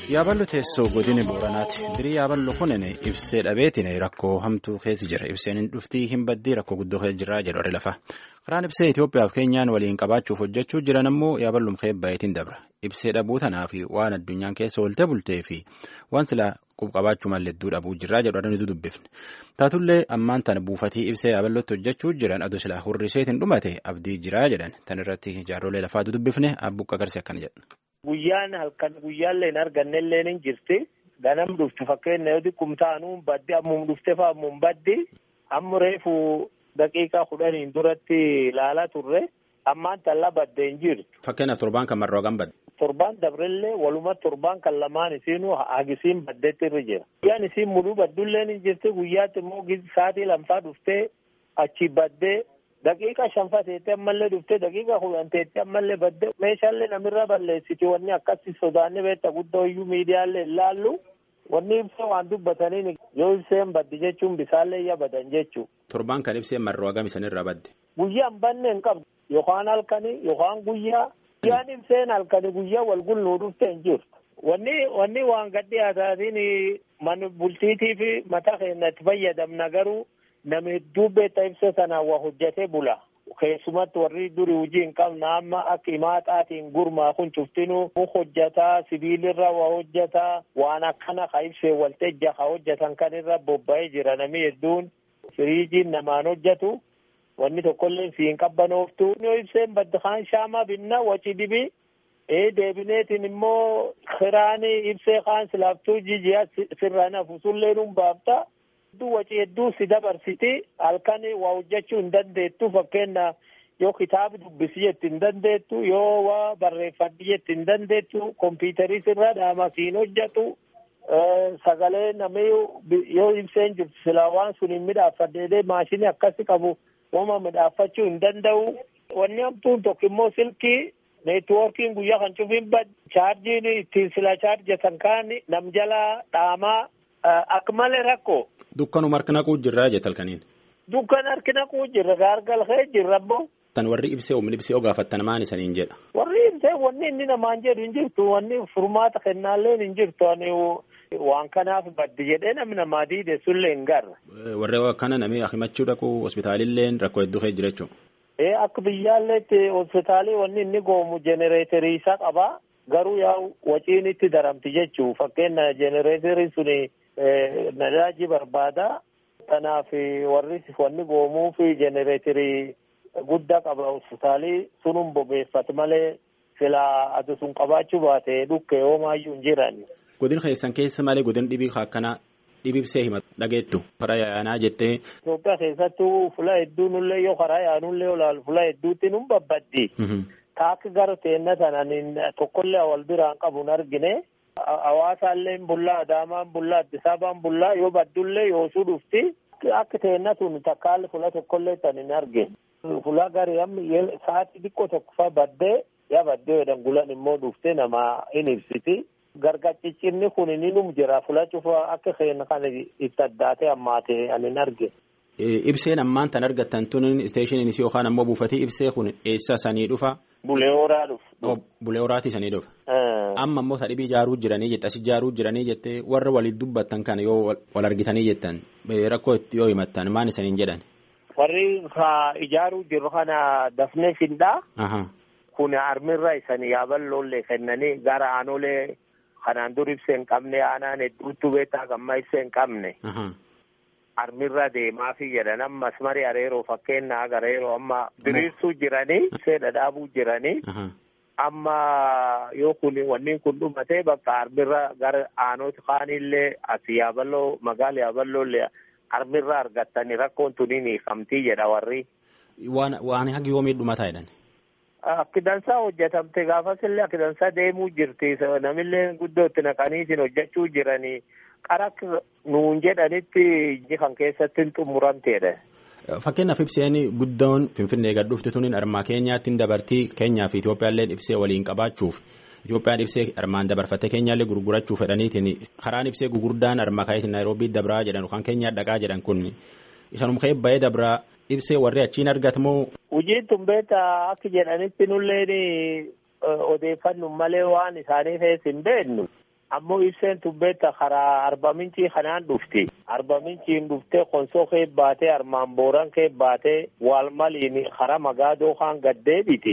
Yaaballo teessoo godina Booranaati. Dirii yaaballo kunin ibsee dhabeetiin rakkoo hamtuu keessa jira. Ibseen hin dhuftii hin baddii rakkoo guddoo keessa jira jedhu warri lafa. Karaan ibsee Itoophiyaaf keenyaan waliin qabaachuuf hojjechuu jiran ammoo yaaballum keebbayeetiin dabra. Ibsee dhabuu tanaaf waan addunyaan keessa oolte bultee fi waan silaa qabaachuu malledduu dhabuu jirraa jedhu adda dubbifne. Taatullee ammaan tana buufatii ibsee yaaballotti hojjechuu jiran aduu silaa hurriseetiin dhumate abdii jiraa jedhan. Tan irratti jaarrolee lafaatu dubbifne abbuqqa agarsi akkana jedha. Guyyaan halkan guyyaallee hin arganne illee ni jirti. Ganam dhuftu fakkeenya yoo xiqqum taanu baddi ammum dhufte fa ammum baddi. Amma reefu daqiiqaa kudhaniin duratti ilaalaa turre. Ammaan tallaa badde hin jirtu. Fakkeenyaaf torbaan kan marroo kan badde. Torbaan dabrellee waluma torbaan kan lamaan isiinuu hagisiin baddeetti irra jira. Guyyaan isiin muduu baddullee ni jirti. Guyyaatti immoo sa'aatii lamfaa dhuftee achi baddee. Daqiiqa shanfaa teettee ammallee dhuftee daqiiqa kudhan teettee ammallee badde meeshaalee namirra balleessiti wanni akkasii sodaanni beektaa guddaa iyyuu miidiyaalee ilaallu wanni ibsee waan dubbataniin yoo ibseen baddi jechuun bisaallee iyya badan jechuudha. Torbaan kan ibseen marroo hagam isanirraa badde. Guyyaan banne hin qabdu yookaan halkanii yookaan guyyaa guyyaan ibseen halkanii guyyaa wal gulluu dhuftee hin jirtu. Wanni wanni waan gaddi haasaatiin mana bultiitii fi mataa keenya itti fayyadamna garuu. Nama hedduu beektaa ibsa sanaan waa hojjetee bula. Keessumatti warri durii hojii hin qabna amma akka himaaxaatiin gurmaa kun cuftinuu hojjetaa sibiilirra waa hojjetaa waan akkana ka ibsee waltajja ka hojjetan kan irra bobba'ee jira namni hedduun firiijiin namaan hojjetu wanni tokkollee fi hin qabbanooftu. Yoo ibseen badda kaan shaamaa binna waci dibi ee deebineetiin immoo kiraanii ibsee kaan silaaftuu jijiyaa sirraan hafu sullee nuun baafta. hedduu waci hedduu si dabarsiti halkan waa hojjechuu hin dandeettu fakkeenya yoo kitaaba dubbisi jetti hin dandeettu yoo waa barreeffadhi jetti hin dandeettu kompiitarii sirraa dhaama siin hojjetu sagalee namni yoo ibseen jirtu silaa waan sun hin midhaaffadheedee maashinii akkasi qabu wama midhaaffachuu hin danda'u wanni hamtuun tokko immoo silkii neetwoorkiin guyyaa kan cufiin bad chaarjiin ittiin silaa chaarjatan kaan nam jalaa dhaamaa akka malee rakkoo. Dukkanuma harki naquu jirraa jette halkaniin. Dukkan harki naquu jirra gaargal kee jirra boo. Tan warri ibsee humni ibsee yoo gaafattan maan isaniin jedha. Warri ibsee wanni inni namaan jedhu hin jirtu wanni furmaata kennaallee hin jirtu ani waan kanaaf baddi jedhee namni namaa diide sullee hin garra. Warri akkana namni himachuu dhaqu hospitaalillee rakkoo hedduu kee jira jechuudha. Ee akka biyyaalleetti hospitaalii wanni inni goomu jenereeterii isaa qaba garuu yaa waciin itti daramti jechuu fakkeenya jenereeterii suni. Nadaaji barbaada. Kanaaf warri wanni goomuu fi jenereetirii guddaa qaba hospitaalii sunum bobeeffatu malee silaa ati sun qabaachuu baate dhukkee hoomaayyuu hin jiran. Godin keessan keessa malee godin dhibii akkanaa dhibibsee hima dhageettu karaa yaanaa jettee. Itoophiyaa keessattuu fula hedduunillee yoo karaa yaanullee olaalu fula hedduutti nun babbaddi. Taakki gara teenna sanaan tokkollee wal biraan qabu hin argine. Hawaasaallee bullaa Adaamaan bullaa Addis Ababaan bullaa yoo baddullee yoosuu dhufti akka teenna tun takkaalli fula tokkollee tan hin argine. Fula garii amma sa'aatii xiqqoo tokko fa baddee yaa baddee jedhan gulan immoo dhuftee nama hin ibsiti. Gargacciccinni kun ni num jira fula cufa akka keenya kana itti addaatee ammaatee ani hin argine. Ibseen ammaan tan argattan tun isteeshiniin isii yookaan ammoo buufatee ibsee kun eessa sanii dhufa? Bulee horaa dhufa. Bulee horaati sanii dhufa. Amma ammoo sadhibii ijaaruu jiranii jette as ijaaruu jiranii jettee warra waliin dubbattan kana yoo wal argitanii jettan rakkoo itti yoo himattan maan isaniin jedhan. Warri ijaaruu jiru kana dafnee findhaa. Kun armirra isanii yaaballoollee kennanii gara aanolee kanaan dur ibsee hin qabne aanaan hedduutu beektaa gammaa ibsee hin qabne. Armirra deemaa fi jedhan ammas marii areeroo fakkeenyaa agareeroo amma diriirsuu jiranii ibsee dhadhaabuu jiranii. Amma yoo kun wanni kun dhumatee bakka armirra gara aanooti kaanillee as yaaballoo magaala yaaballoollee armirra argattanii rakkoon tuniin hiikamtii jedha warri. Waan waan hagi yoomii dhumataa jedhan. Akki dansaa hojjetamte gaafasillee akki dansaa deemuu jirti namillee guddootti naqaniitiin hojjechuu jiranii qara nuun jedhanitti iji kan keessatti hin xumuramteedha. Fakkeenyaaf ibseen guddoon Finfinnee gad dhufte tuniin armaa keenyaatti dabartii keenyaa fi Itoophiyaallee ibsee waliin qabaachuuf Itoophiyaan ibsee armaan dabarfattee keenyaallee gurgurachuuf fedhaniitiin karaan ibsee gurguddaan armaa kaayitiin Naayiroobii dabraa jedhan kan keenyaa dhaqaa jedhan kun isanuma ka'ee ba'ee dabraa ibsee warri achiin argatamoo. Hojiin tun beektaa akka jedhanitti nulleen odeeffannu malee waan isaanii keessa hin beeknu. ammoo ibseen tubbeetta karaa arbamincii kanaan dhufti arbaminciin dhuftee konsoo kee baatee armaan booran kee baatee waalmaliin karaa magaadoo kaan gaddeebiti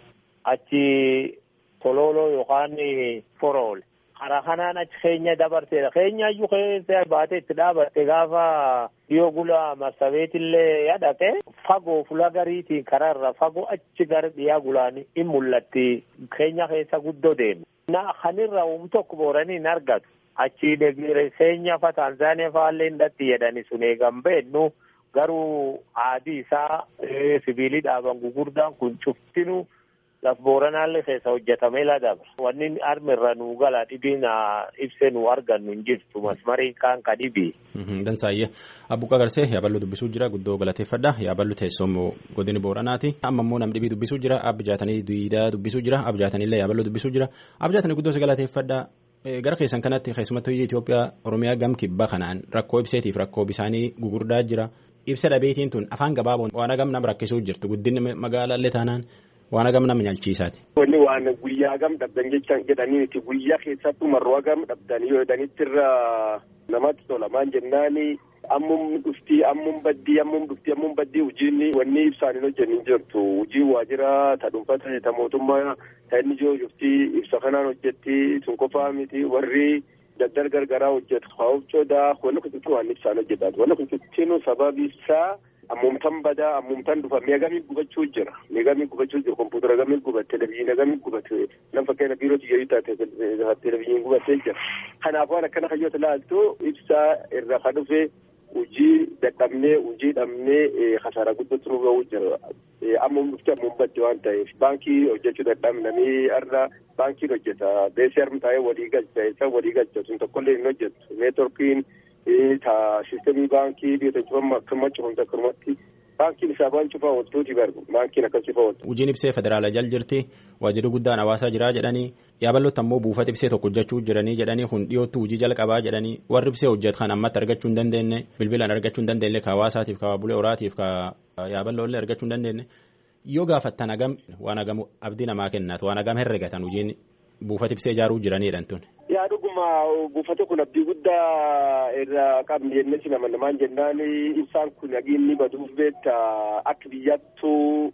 achi tololoo yookaan forool karaa kanaan achi keenya dabarteedha keenyaayyuu keessa baatee itti dhaabatte gaafa dhiyoo gula marsabeetillee yadhaqe fagoo fula gariitiin karaarra fagoo achi gara dhiyaa gulaan in mul'atti keenya keessa guddoo deemu. na kanirra um tokko booranii hin argatu achi keenya fa taanzaaniyaa faallee hindhatti jedhani sun eegan beennu garuu aadii isaa sibiilii dhaaban gugurdaan kun cuftinu laf booranaallee keessa hojjetamee ladabra wanni armirra nuu gala dhibiin ibsee nu argannu hin jirtu masmariin kaan ka dhibii. Dansaayye abbuqa garsee yaaballu dubbisuu jira guddoo galateeffadha yaaballu teessoom godini booranaati amma immoo nam dhibii dubbisuu jira abjaatanii duwiidaa dubbisuu jira abjaatanillee yaaballu dubbisuu jira abjaatanii guddoo si galateeffadha gara keessan kanatti keessumattuu biyya Itoophiyaa Oromiyaa gam kibba kanaan rakkoo ibseetiif rakkoo bisaanii gugurdaa jira ibsa dhabeetiin tun afaan gabaaboon waan agam nam rakkisuu jirtu guddinni magaalaallee taanaan waan agam nama nyaalchiisaati. Wanni waan guyyaa gam dhabdan jechaan jedhanii miti guyyaa keessattuu marroo agam dhabdan yoo jedhanitti irra namatti tola maan jennaani ammum dhuftii ammum baddii ammum dhuftii ammum baddii hojiin wanni ibsaan hin hojjennin jirtu hojii waajjira ta dhuunfata ta mootummaa ta inni jiru dhuftii ibsa kanaan hojjetti sun qofaa miti warri daddal gargaraa hojjetu haa'uuf coodaa wanni kututti waan ibsaan hojjetan wanni kututtinu sababi isaa ammumtan badaa ammumtan dhufa meegamii gubachuu jira meegamii gubachuu jira kompuutera gamii gubatte televiziyoona gamii gubatte nam fakkeenya biiroo tiyyaayii taate televiziyoon gubattee jira kanaaf waan akkana hayyoota laaltu ibsaa irra ka dhufe hojii dadhabnee hojii dhabnee kasaaraa guddootti nu ga'uu jira ammum dhufte ammum badde waan ta'eef baankii hojjechuu dadhabnanii har'a baankiin hojjeta beesii harmi taa'ee walii galcha isa walii galcha sun tokkollee hin hojjetu neetworkiin ta sistemii baankii biyya cufama akkuma cufamte akkanumatti baankiin isaa waan cufaa ooltuuti barbu baankiin akkas cufaa ooltu. Hojiin ibsee federaala jal jirti waajjirri guddaan hawaasaa jiraa jedhanii yaaballotti ammoo buufata ibsee tokko hojjechuu jiranii jedhanii kun dhiyootti hojii jalqabaa jedhanii warri ibsee hojjetu kan ammatti argachuu hin dandeenye bilbilaan argachuu hin dandeenye ka hawaasaatiif ka bulee horaatiif ka yaaballoollee argachuu hin dandeenye yoo gaafattan hagam waan hagam abdii namaa kennaatu waan hagam herregatan hojiin buufata ibsee ijaaruu jiranidha tun. yaa dhuguma buufata kun abdii guddaa irraa qabni jennee si nama namaan jennaan ibsaan kun nagiinni baduuf beekta akka biyyattuu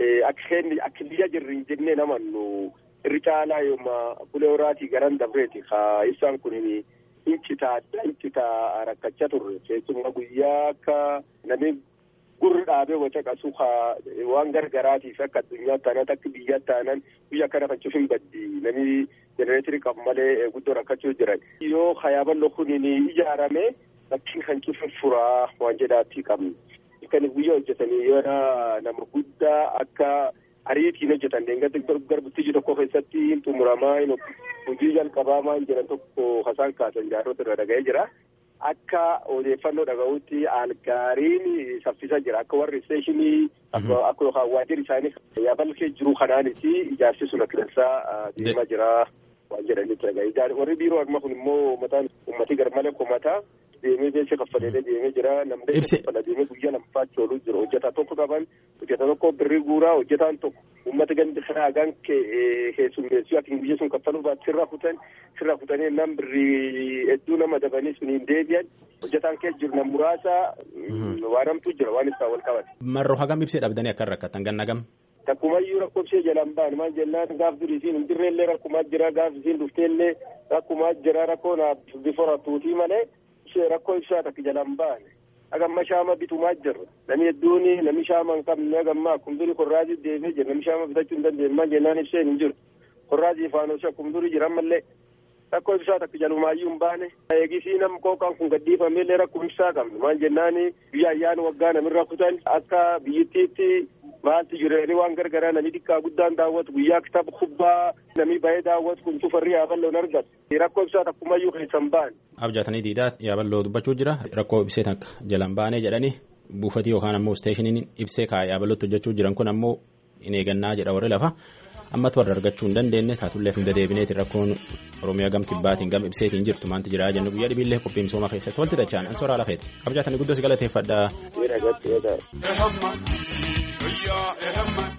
akka biyya jirri hin jennee namannu irri caalaa yooma bulee horaatii garan dabreeti ka ibsaan kun incitaa adda incitaa rakkachaa turre keessumaa guyyaa akka namni gurri dhaabee waca qasu ka waan gargaraatiif akka addunyaa taanan akka biyya taanan biyya akka rakkachuuf hin baddi namni jenereetirii qabu malee guddoo rakkachuu jiran. Yoo hayaaballo kun ijaarame bakkiin kan cufe furaa waan jedhaatti qabni. Kan guyyaa hojjetanii yoo nama guddaa akka ariitiin hojjetan deengatti garbittii tokko keessatti xumuramaa hojii jalqabaa maan jedhan tokko hasaan kaasan jaarrota irra dhaga'ee jira. Akka odeeffannoo dhaga'utti algaariin saffisa jira akka warri isteeshinii akka yookaan waajjirri isaanii yaaballi kee jiru kanaanis ijaarsi sun akka dansaa deemaa jira waan jedhanitti dhaga'a. Warri biiroo amma kun immoo mataan uummatii garmalee komataa deemee beeksisa kaffalee deemee jira namni kaffala deemee guyyaa lamaffaatti ooluu jira hojjetaa tokko qaban hojjetaa tokko birrii guuraa hojjetaan tokko uummata gandi kanaa hagaan keessummeessuu ati guyyaa sun kaffaluu baatu sirra kutan sirra kutanii nam birrii hedduu nama dabanii sun hin deebi'an hojjetaan keessa jiru nam muraasa waan hamtuu jira waan isaa wal qabate. Marroo hagam ibsee dhabdanii akka rakkatan ganna gam. Takkumayyuu rakkoofsee jalaan ba'an maal jennaan gaaf durii isiin hin jirreellee rakkumaa jira gaaf isiin dhufteellee rakkumaa jira rakkoo naaf bifa rattuutii malee rakkoo ibsaa takka jalaan ba'an. Agamma shaama bitumaa jirra. Namni hedduun namni shaama hin qabne agamma kumdurii korraazii deemee jira. Namni shaama bitachuu hin dandeenye maal jennaan ibseen hin jiru. Korraazii faanosii kumdurii jira ammallee rakkoo ibsaa takka jalumaayyuu hin baane. Eegisii nam qooqaan kun gadhiifameellee rakkoo ibsaa qabna. Maal jennaan biyya ayyaana waggaa namirra kutan akka biyyittiitti maaltu jireenya waan gargaraa namni xiqqaa guddaan daawwatu guyyaa kitaaba kubbaa namni baay'ee daawwatu kun cufarri yaaballoon argatu. Rakkoo ibsaa takkumayyuu keessan ba'an. Abjaatanii diidaa yaaballoo dubbachuu jira rakkoo ibsee takka jalan baanee jedhanii buufatii yookaan ammoo isteeshiniin ibsee kaa yaaballotti hojjechuu jiran kun ammoo hin eegannaa jedha warri lafa ammatu warra argachuu hin dandeenye taatullee hin dedeebineeti rakkoon oromiyaa gam kibbaatiin gam ibseetiin jirtu maanti jira jennu guyyaa dhibiillee qophii misooma keessatti walti dachaan an soraa lafeeti abjaatanii guddoo si galateeffadha. Ehamma.